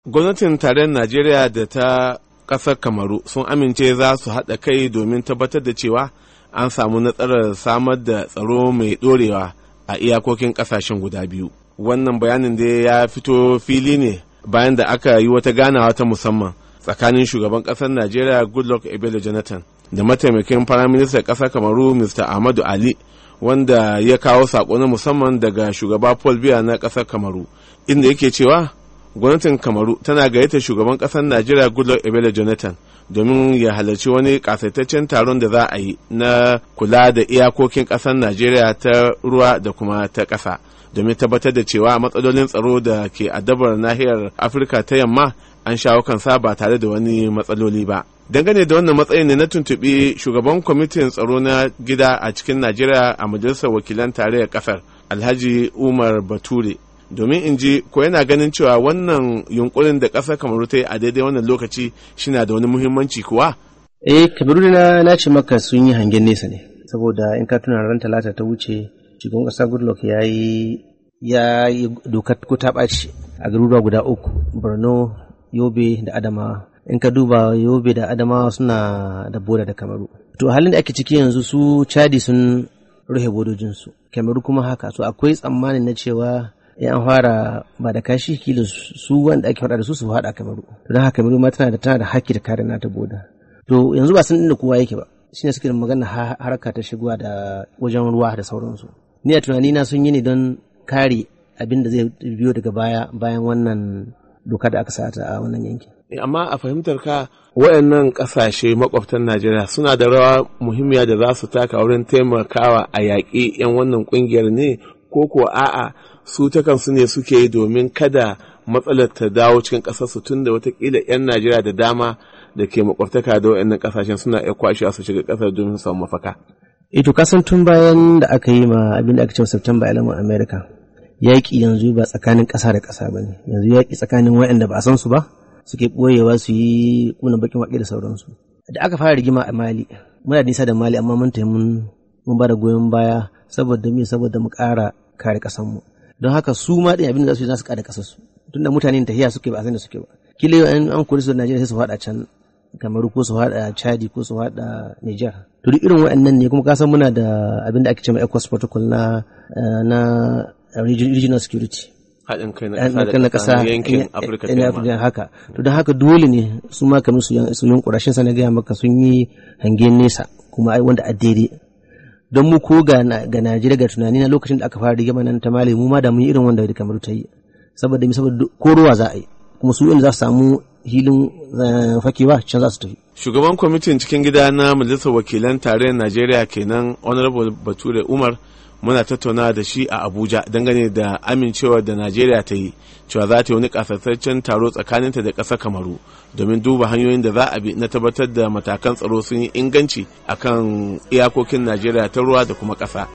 Gwamnatin tarayyar Najeriya da ta ƙasar Kamaru sun amince za su haɗa kai domin tabbatar da cewa an samu nasarar samar da tsaro mai ɗorewa a iyakokin ƙasashen guda biyu. Wannan bayanin da ya fito fili ne bayan da aka yi wata ganawa ta musamman tsakanin shugaban ƙasar Najeriya Goodluck Ebele Jonathan da mataimakin Firaministan ƙasar Kamaru Mr. Ahmadu Ali wanda ya kawo saƙo na musamman daga shugaba Paul Biya na ƙasar Kamaru inda yake cewa gwamnatin kamaru tana gayyata shugaban kasar najeriya goodluck ebele jonathan domin ya halarci wani kasaitaccen taron da za a yi na kula da iyakokin kasar najeriya ta ruwa da kuma ta ƙasa domin tabbatar da cewa matsalolin tsaro da ke addabar nahiyar afirka ta yamma an shawo kansa ba tare da wani matsaloli ba dangane da wannan matsayin ne na tuntuɓi shugaban kwamitin tsaro na gida a cikin najeriya a majalisar wakilan tarayyar ƙasar alhaji umar bature domin in ji ko yana ganin cewa wannan yunkurin da ƙasar kamaru ta yi a daidai wannan lokaci shina da wani muhimmanci kuwa eh kamaru na na ce maka sun yi hangen nesa ne saboda in ka tuna ran talata ta wuce shugaban ƙasa goodluck ya yi ya yi dokar ko ta ɓaci a garuruwa guda uku borno yobe da adamawa in ka duba yobe da adamawa suna da boda da kamaru to halin da ake ciki yanzu su chadi sun rufe bodojinsu kamaru kuma haka so akwai tsammanin na cewa in an fara ba da kashi kila su wanda ake faɗa da su su faɗa kamaru to don haka kamaru ma tana da tana da haƙƙi da kare nata boda to yanzu ba san inda kowa yake ba shine suke da magana harka ta shigowa da wajen ruwa da sauransu ni a tunani na sun yi ne don kare abin da zai biyo daga baya bayan wannan doka da aka sata a wannan yankin amma a fahimtar ka wayannan kasashe makwabtan Najeriya suna da rawa muhimmiya da za su taka wurin taimakawa a yaƙi 'yan wannan ƙungiyar ne ko ko a'a su ta kansu ne suke yi domin kada matsalar ta dawo cikin ƙasarsu tun da watakila 'yan Najeriya da dama da ke makwabtaka da wayannan kasashen suna iya kwashe su shiga ƙasar domin su samu mafaka. Ito kasan tun bayan da aka yi ma abin da aka ce September 11 America yaƙi yanzu ba tsakanin ƙasa da ƙasa ba ne yanzu yaƙi tsakanin wayanda ba a san su ba suke ɓoyewa su yi kuna bakin waƙe da sauransu. Da aka fara rigima a Mali muna nisa da Mali amma mun mun mun ba da goyon baya saboda me saboda mu ƙara kare ƙasarmu. don haka su ma ɗin abin da za su yi za su kada kasar su tunda mutane tahiya suke ba a san da suke ba kila an an kori su da Najeriya sai su faɗa can Kamaru ko su faɗa Chadi ko su faɗa Niger to duk irin waɗannan ne kuma kasan muna da abin da ake cewa ECOWAS protocol na na regional security haɗin kai na ƙasa yankin Afirka ta haka to don haka dole ne su ma kamar su su yunkura shin sa na gaya maka sun yi hangen nesa kuma ai wanda a daidai don mu ko ga Najeriya ga tunani na lokacin da aka fara rigima nan ta Mali mu ma da mun yi irin wanda da kamar ta yi saboda mi saboda ko ruwa za a yi kuma su inda za su samu hilin fakewa can za su tafi shugaban kwamitin cikin gida na majalisar wakilan tarayyar Najeriya kenan honorable Bature Umar muna tattauna da shi a Abuja dangane da amincewa da Najeriya ta yi cewa za ta yi wani kasassancen taro tsakaninta da ƙasar Kamaru domin duba hanyoyin da za a bi na tabbatar da matakan tsaro sun yi inganci akan iyakokin Najeriya ta ruwa da kuma ƙasa.